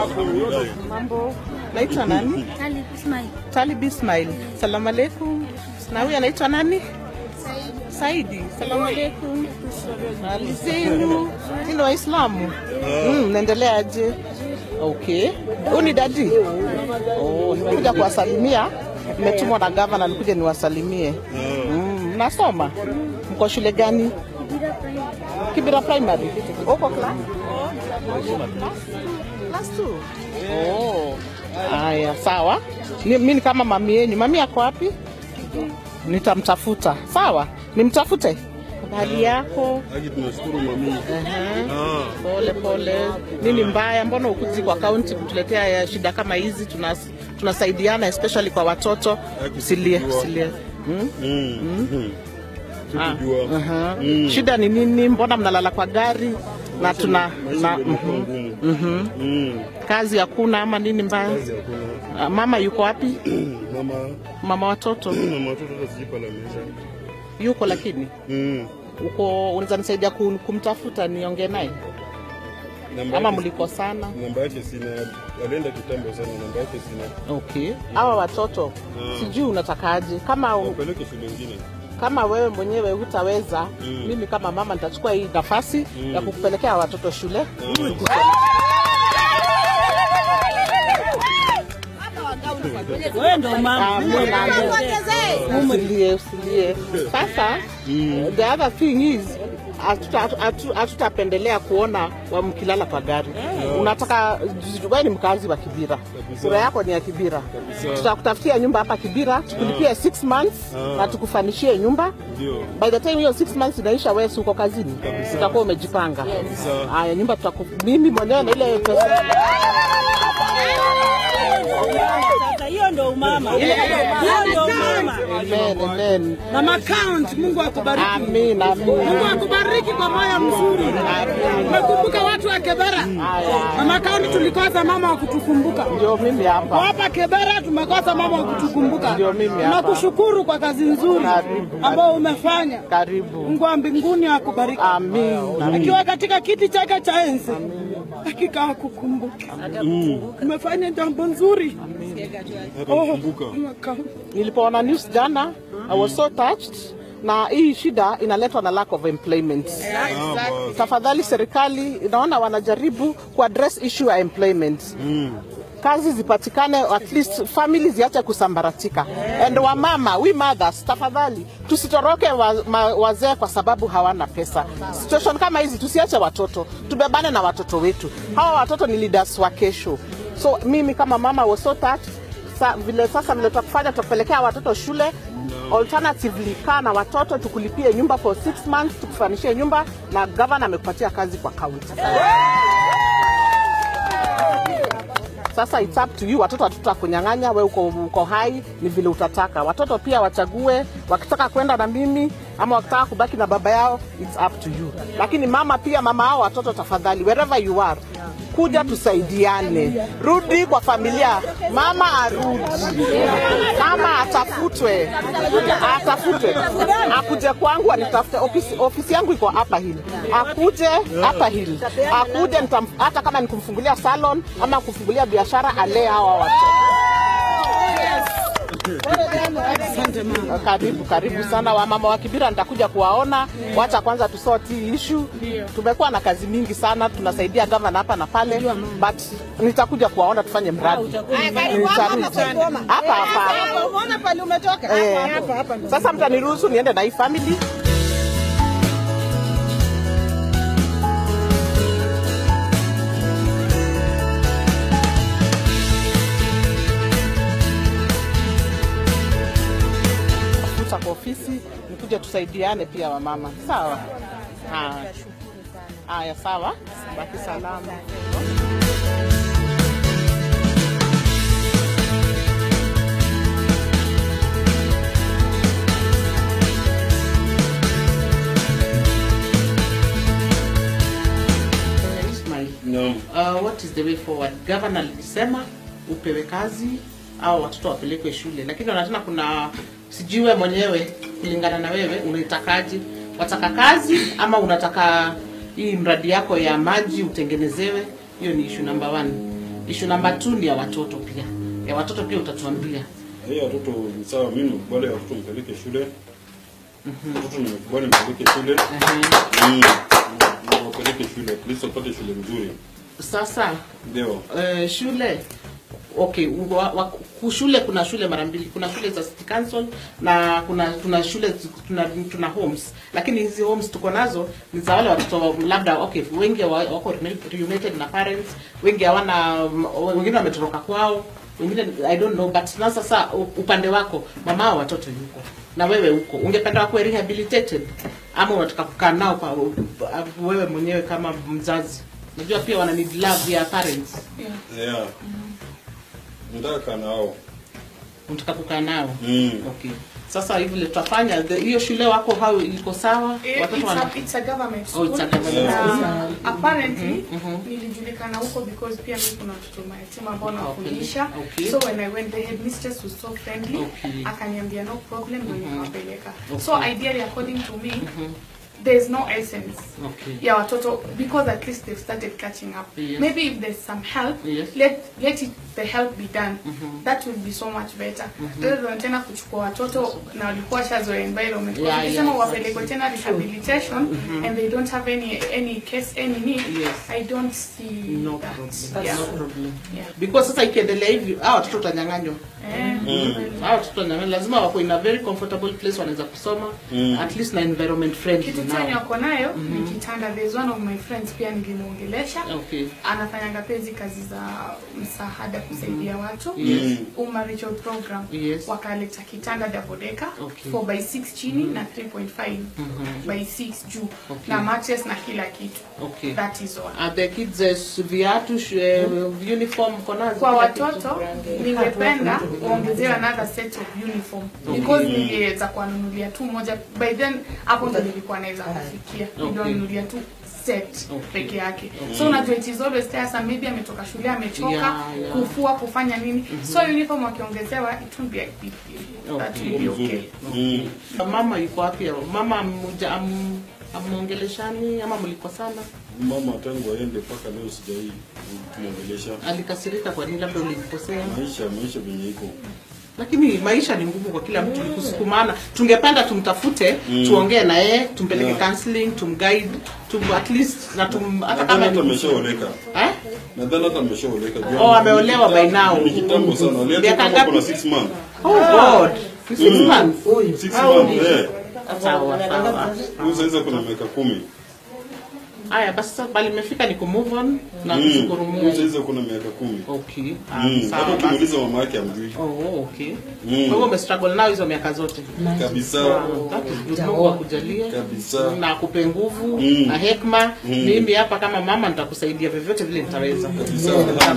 Mambo, naitwa nani? Ali Ismail. Talib Ismail. Salamu alaikum. Na huyu anaitwa nani? Saidi. Salamu alaikum. Hali zenu? Ni ni Waislamu? Mm, naendeleaje? Okay. Huyu ni dadi? Oh, nimekuja kuwasalimia. Nimetumwa na gavana nikuje niwasalimie. Mm, mnasoma? Mko shule gani? Kibira Primary. Kibira Primary. Uko class? Class 2. Oh. Haya, sawa. Ni- Mimi ni kama mami yenu. Mami yako wapi? Nitamtafuta. Sawa? Nimtafute. Hali yako? Haki tunashukuru mami. Ehe. Ah, Pole pole. Nini mbaya? Mbona ukuji kwa kaunti kutuletea ya shida kama hizi? Tunas, tunasaidiana especially kwa watoto. Haki Usilie, kujua. usilie. Hmm? mm, mm. Ah, Sikujua. aha. Mm. Shida ni nini? Mbona mnalala kwa gari na tuna Maisha na, ndio imekuwa mhm, ngumu. mhm. Mm. kazi hakuna ama nini mbaya? Kazi hakuna. Ah, Mama yuko wapi? Mama Mama watoto mama watoto hata sijui pale ameisha. yuko, lakini Mm. uko, unaweza nisaidia kum- kumtafuta niongee naye Namba ama yake- mlikosana? Namba yake sina. Alienda kitambo sana, namba yake sina. Okay, hawa watoto Mm. sijui unatakaje, kama Wapeleke shule nyingine. kama wewe mwenyewe hutaweza Mm. mimi kama mama nitachukua hii nafasi Mm. ya kukupelekea watoto shule Mm. Wewe ndo mama. Ah, mimi naambia- usilie usilie sasa Mm. the other thing is hatuta- hatu- hatutapendelea kuona wa mkilala kwa gari unataka wewe ni mkazi wa kibira sura yako ni ya kibira tutakutafutia nyumba hapa kibira tukulipie 6 months Ah. na tukufanishie nyumba Ndio. by the time hiyo 6 months inaisha wewe si uko kazini utakuwa umejipanga Kabisa. haya nyumba tutaku mimi mwenyewe na ile pesa Sasa hiyo ndo umama. Hiyo ndo umama. amen amen Mama count, Mungu akubariki. amin amin Mungu akubariki kwa moyo mzuri. Umekumbuka watu wa Kebera. haya Mama count tulikosa mama wa kutukumbuka. ndio mimi Kwa hapa hapa Kebera tumekosa mama wa kutukumbuka. Ndio mimi hapa. Nakushukuru kwa kazi nzuri Karibu. ambayo umefanya. karibu Mungu wa mbinguni akubariki. amin Akiwa katika kiti chake cha enzi, hakika akukumbuka. Umefanya jambo nzuri. Oh, Atakumbuka. mama count. nilipoona news jana i was so touched na hii shida inaletwa na lack of employment Ah, basi. tafadhali serikali inaona wanajaribu kuaddress issue ya employment Mm. kazi zipatikane at least family ziache kusambaratika and wamama we mothers tafadhali tusitoroke wa, ma, wazee kwa sababu hawana pesa situation kama hizi tusiache watoto tubebane na watoto wetu hawa watoto ni leaders wa kesho so mimi kama mama was so touched sa, vile sasa vile tutakufanya tutakupelekea watoto shule alternatively kaa na watoto tukulipie nyumba for six months tukufanishie nyumba na gavana amekupatia kazi kwa kaunti sasa it's up to you. Watoto hatutakunyang'anya, we uko, uko hai, ni vile utataka. Watoto pia wachague, wakitaka kwenda na mimi ama wakitaka kubaki na baba yao, it's up to you. Lakini mama pia, mama hao watoto, tafadhali, wherever you are, kuja tusaidiane, rudi kwa familia. Mama arudi, mama atafutwe, atafutwe, akuje kwangu anitafute. Ofisi, ofisi yangu iko hapa hili, akuje hapa hili, akuje nitam, hata kama ni kumfungulia salon ama kumfungulia biashara, alee hawa watoto. Karibu karibu sana wamama wa Kibira, nitakuja kuwaona. Wacha kwanza tusort hii issue. Tumekuwa na kazi mingi sana, tunasaidia gavana hapa na pale, but nitakuja kuwaona tufanye mradi Nitarudi. hapa hapa. Umeona pale umetoka? Eh, Hapa hapa. Sasa mtaniruhusu niende na hii family. Futa kwa ofisi nikuje tusaidiane pia wamama. Sawa? Haya. Haya, sawa. Baki salama. Ismail. Naam. Uh, what is the way forward? Governor alisema upewe kazi au watoto wapelekwe shule, lakini wanatena kuna sijui wewe mwenyewe kulingana na wewe unaitakaje? Wataka kazi ama unataka hii mradi yako ya maji utengenezewe? Hiyo ni issue number one. Issue number two ni ya watoto pia. Ya watoto pia utatuambia. Hii watoto ni sawa, mimi nimekubali watoto mpeleke shule. Watoto nimekubali mpeleke shule. Mm. Wapeleke shule, at least wapate shule nzuri. Sasa Ndio. eh, shule okay wa, wa, ku- shule kuna shule mara mbili kuna shule za city council na kuna kuna shule zi- tuna, tuna homes lakini hizi homes tuko nazo ni za wale watoto labda okay wengi wa- wako reunited na parents wengi hawana wengine wametoroka kwao wengine i don't know but na sasa u- upande wako mama wa watoto yuko na wewe huko ungependa wakuwe rehabilitated ama unataka kukaa nao pa, pa, wewe mwenyewe kama mzazi unajua pia wana need love ya parents Yeah. Nataka kaa nao. unataka kukaa nao Mm. okay sasa hivi vile tutafanya the- hiyo shule wako hao iko sawa Eh, watoto It's wana a, it's a government Oh, school. it's a government Na apparently nilijulikana huko because pia mimi kuna watoto mayatima ambao nawafundisha. Okay. So when I went the headmistress was so friendly. Okay. Akaniambia no problem ndio nikawapeleka. So ideally according to me there's no essence okay ya watoto because at least they've started catching up Yes. maybe if there's some help Yes. let let it, the help be done that will be so much better rather than tena kuchukua watoto na walikuwa shazoea environment Yeah, ukisema yeah, wapelekwe tena rehabilitation and they don't have any any case any need Yes. i don't see no that problem yeah. no problem Yeah. because sasa ikiendelea hivi hao watoto utanyang'anywa Eh, hao watoto utanyang'anywa lazima wako in a very comfortable place wanaweza kusoma at least na environment friendly kitu now. chenye wako nayo ni kitanda there's one of my friends pia nilimuongelesha okay anafanyanga pezi kazi za msaada kusaidia watu Yes. umarital program Yes. wakaleta kitanda dabodeka Okay. 4 by 6 chini na 3.5 by 6 juu Okay. na mattress na kila kitu Okay. that is all Are the kids uh, viatu uh, uniform mko nazo kwa kila kitu? watoto ningependa waongezewe another set of uniform because niliweza kuwanunulia tu moja by then hapo ndo nilikuwa naweza kufikia niliwanunulia tu set peke yake so unajua it is always tiresome maybe ametoka shule amechoka Yeah, yeah. kufua kufanya nini so uniform wakiongezewa it will be a big deal that will be okay Mm. mama yuko wapi mama amuja am, amuongeleshani ama mlikosana Mama tangu aende mpaka leo sijai kumwongelesha. alikasirika kwa nini labda ulimkosea Maisha maisha venye iko. lakini maisha ni ngumu kwa kila mtu ni kusukumana tungependa tumtafute tuongee na yeye tumpeleke Yeah. counseling tumguide tum at least na tum hata Nadhani kama hata ni ameshaoleka. eh Nadhani hata ameshaoleka. Juu Oh, ameolewa by now. Ni kitambo sana. Aliacha Miaka kama ngapi? kuna 6 months. oh god six months 6 months. Eh. sawa sawa Huyu sasa kuna miaka 10. haya basi sasa bali imefika ni kumove on na Mm. kushukuru Huyu Mungu sasa kuna miaka 10. okay ah, Mm. Hata sawa basi ukimuuliza mama yake amjui. oh okay Mm. kwa hivyo umestruggle nao hizo miaka zote Kabisa. That is good. Mungu akujalie Kabisa. na akupe nguvu Mm. na hekma. Mimi hapa kama mama nitakusaidia vyovyote vile nitaweza. Kabisa.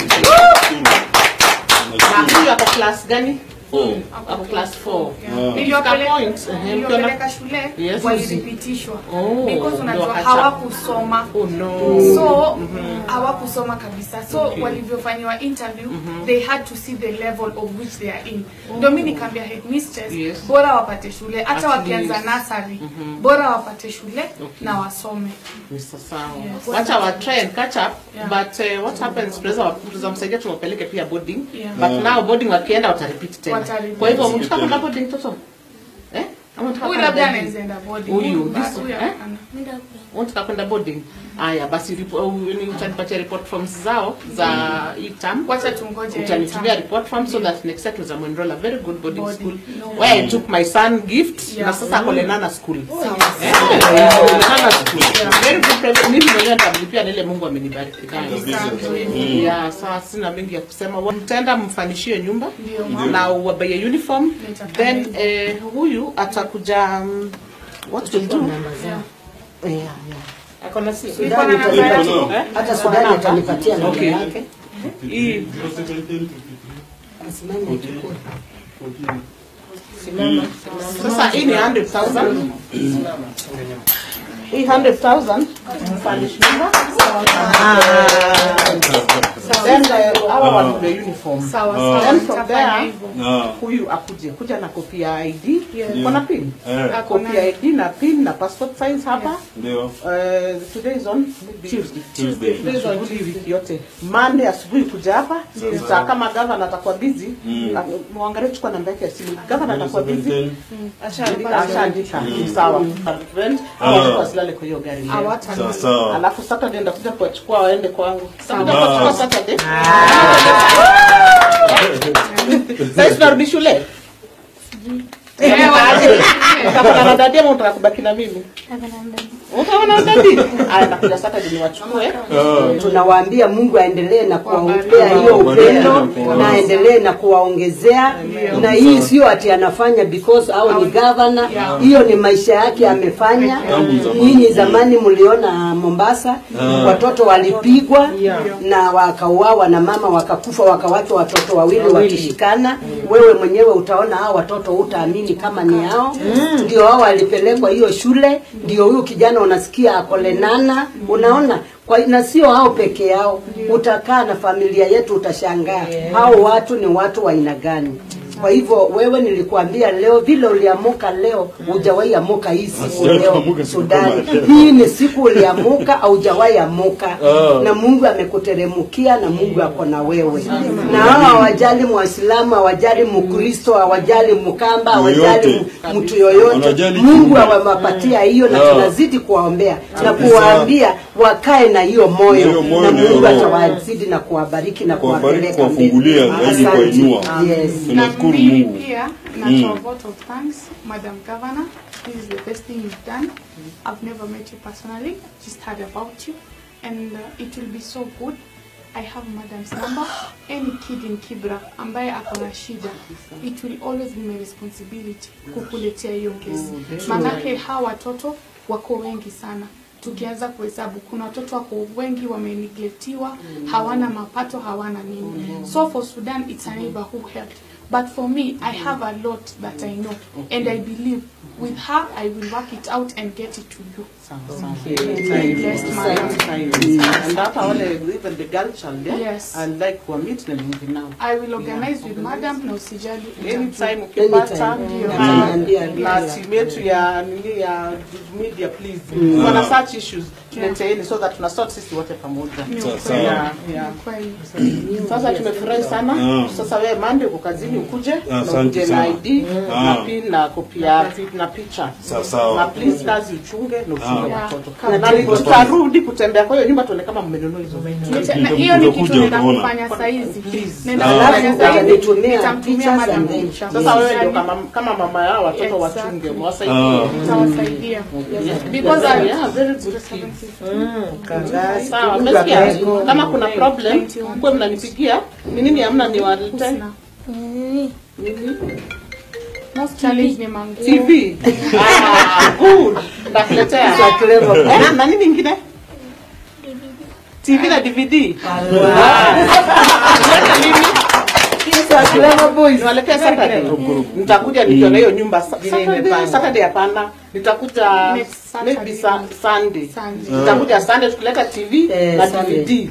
Na huyu ako class gani? Four. Ako class 4. Ah. Niliwapeleka point, ehe, niliwapeleka shule Yes. waliripitishwa Oh, because ndio unajua wakacha- hawakusoma Oh no. so hawakusoma kabisa so walivyofanyiwa interview they had to see the level of which they are in ndio mi nikaambia headmistress Yes. bora wapate shule hata At wakianza least. nasari bora wapate shule na wasome Ni sawa. Yes. Wacha wa try and catch up Yeah. but uh, what happens tunaweza tunaweza msaidia tuwapeleke pia boarding Yeah. but now boarding wakienda watarepeat tena. Watarepeat. Kwa hivyo mtaka kwenda boarding toto? Eh? Ama mtaka huyu kwenda labda boarding? anaweza enda boarding Huyu, Huyu, this- huyu eh? hapana. unataka kwenda boarding haya basi ripo- uh, ni utanipatia report forms zao za hii term wacha tungoje utanitumia term. report form so that next year tuweza enroll a very good boarding Boarding. school No. where I took my son gift Yeah. na sasa ako Lenana school Eh, Lenana school very good private mimi mwenyewe nitamlipia na ile Mungu amenibariki nayo Kabisa. yeah sawa sina mengi ya kusema Wa- mtaenda mfanishie nyumba Ndio, mama. na uwabaie uniform Nitafanya then hivyo. eh, huyu atakuja um, what we'll do Yeah. yeah, yeah. akona si Niko na namba yake. Eh? hata Sudani atanipatia namba Okay. yake. hii Asimame achukue. sasa hii ni 100,000 hii 100,000 mfanish nyumba then uh, hawa wanunue uniform Sawa, Ah. sawa, then from nitafanya there hivyo. Ah. huyu akuje kuja na kopi ya ID Yeah. uko na pin Eh. Ako kopi ya nayo. ID na pin na passport size hapa Ndio. Uh, today is on Tuesday. Tuesday. Today is on Tuesday wiki yote. Monday asubuhi kuja hapa. Sasa kama gavana atakuwa busy, ah, muangalie chukua namba yake ya simu. Gavana atakuwa busy. 17. Ashaandika. Sawa. Friend, au watoto wasilale kwa hiyo gari leo. Hawata- Sawa sawa. Alafu Saturday ndakuja kuwachukua waende kwangu. Saturday Sawa. kuwachukua Saturday. Sasa tunarudi shule. Utakuwa na dadi ama unataka kubaki na mimi? Utakuwa na dadi? Aya, nakuja Saturday niwachukue. Ah. tunawaambia Mungu aendelee na kuwaombea Kuwabariki. hiyo upendo Kuwabariki. na aendelee na kuwaongezea, na hii sio ati anafanya because au ni governor, hiyo ni maisha yake amefanya. Tangu zamani. Nyinyi zamani mliona Mombasa watoto walipigwa na wakauawa na mama wakakufa, wakawachwa watoto wawili wakishikana. Wewe mwenyewe utaona hao watoto, utaamini kama ni hao. Ndio hao walipelekwa hiyo shule, ndio huyu kijana unasikia akolenana, unaona kwa, na sio hao peke yao, utakaa na familia yetu utashangaa hao watu ni watu wa aina gani. Kwa hivyo wewe, nilikuambia leo vile uliamuka leo, hujawahi amuka hii siku Sijawahi leo amuka siku Sudani. kama leo. Hii ni siku uliamuka, haujawahi amuka Ah. na Mungu amekuteremukia na Mungu ako na wewe. Na hao hawajali Muislamu, hawajali Mkristo, hawajali Mkamba, hawajali Yoyote. m- mtu yoyote. Wanajali Mungu kiumbe. awapatia hiyo na Ah. tunazidi kuwaombea na Kabisa. kuwaambia wakae na hiyo moyo Hiyo moyo na na Mungu roho. atawazidi na kuwabariki na Kuwabariki, kuwapeleka mbele. kuwafungulia, zaidi Asante. kuwainua. Yes. na Tunashukuru mimi Mungu. pia natoa vote of thanks madam governor this is the best thing you've done i've never met you personally just heard about you and uh, it will be so good I have madam's number. Any kid in Kibra ambaye ako na shida, it will always be my responsibility kukuletea hiyo kesi. Manake hawa watoto wako wengi sana. Tukianza kuhesabu, kuna watoto wako wengi wameneglektiwa, hawana mapato, hawana nini. So for Sudan, it's a neighbor who helped. But for me, I have a lot that I know, and I believe with her, I will work it out and get it to you. Very blessed, madam. And hata wale even the girl child yeah? Yes. and like kuwa meet na mimi now. I will organize with madam na usijali. Anytime ukipata Anytime. na- Ataniambia. na timu yetu ya nini ya media please. Wana such issues tuleteeni so that tuna sort sisi wote pamoja. Ni Sawa, ukweli. Yeah, yeah. Ni kweli. Sasa tumefurahi sana. Mm. Sasa wewe Monday uko kazini ukuje na Asante ukuje na sana. ID Ah. na pin na kopi ya na picha. Sawa, sawa. Na please kazi uchunge na uchunge Ah. watoto. Yeah. Na ni- tutarudi kutembea kwa hiyo nyumba tuone kama mmenunua hizo vitu. Na hiyo ni kitu Utakuja nenda utaona. kufanya saizi. Please. Nenda Ah. kufanya Alafu saizi. utanitumia Nitamtumia pictures madam and then- picha. Sasa wewe ndio Usijali. kama kama mama yao watoto Exactly. wachunge Ah. mwasaidie. Nitawasaidia. Because I Yeah, very good. Kangazi. Sawa, Mungu umesikia? abariki. Kama kuna problem, mkuwe mnanipigia. Ni nini hamna niwalete? Husna. Most challenge ni manguo. TV. Ah, good. Ndakuletea. Za clever. Eh, na nini ingine? TV na DVD. Za clever boys. Niwaletea Saturday. Nitakuja nikiona hiyo nyumba Sa- Saturday. Saturday hapana. Nitakuja Next Saturday. maybe sa- Sunday. Sunday. Nitakuja Sunday tukileta TV Eh, na Sunday. DVD.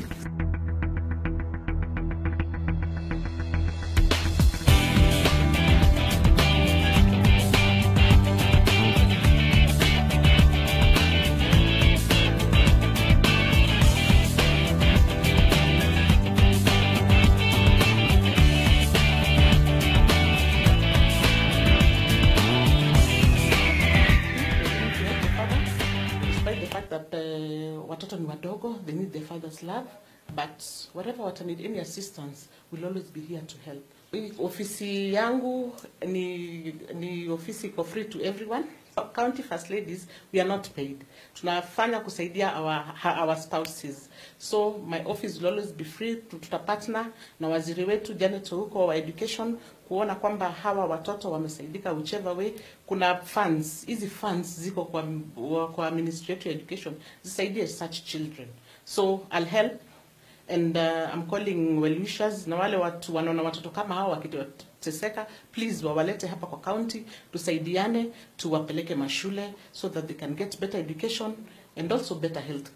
despite the fact that uh, watoto ni wadogo they need their father's love but whatever wata need any assistance will always be here to help Hii ofisi yangu ni ni ofisi iko free to everyone county first ladies we are not paid tunafanya kusaidia our, ha- our spouses so my office will always be free Tu- tutapartner na waziri wetu Janet huko wa education kuona kwamba hawa watoto wamesaidika whichever way kuna funds hizi funds ziko kwa, kwa ministry yetu ya education zisaidie such children so I'll help and uh, I'm calling well wishers na wale watu wanaona watoto kama hao wakiteseka please wawalete hapa kwa county tusaidiane tuwapeleke mashule so that they can get better education and also better health care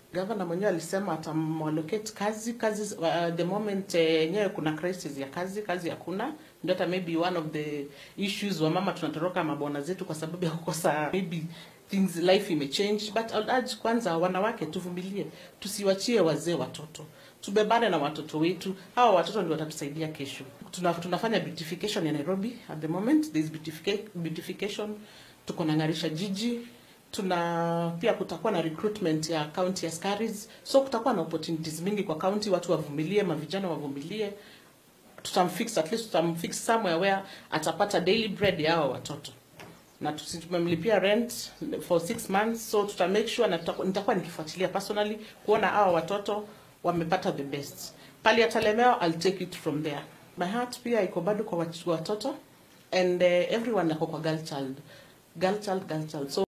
Gavana mwenyewe alisema atamallocate kazi kazi uh, the moment eh, yenyewe kuna crisis ya kazi kazi hakuna ndio hata maybe one of the issues wa mama tunatoroka mabwana zetu kwa sababu ya kukosa maybe things life imechange but I'll urge kwanza wanawake tuvumilie tusiwachie wazee watoto tubebane na watoto wetu hawa watoto ndio watatusaidia kesho Tuna, tunafanya beautification ya Nairobi at the moment there is beautifica- beautification tuko na ng'arisha jiji tuna pia kutakuwa na recruitment ya county askaris so kutakuwa na opportunities mingi kwa county watu wavumilie mavijana wavumilie tutamfix at least tutamfix somewhere where atapata daily bread ya hawa watoto na tusi- tumemlipia rent for six months so tuta make sure na tutaku- nitakuwa nikifuatilia personally kuona hawa watoto wamepata the best pali atalemewa I'll take it from there my heart pia iko bado kwa wat- watoto and uh, everyone ako kwa girl child girl child girl child so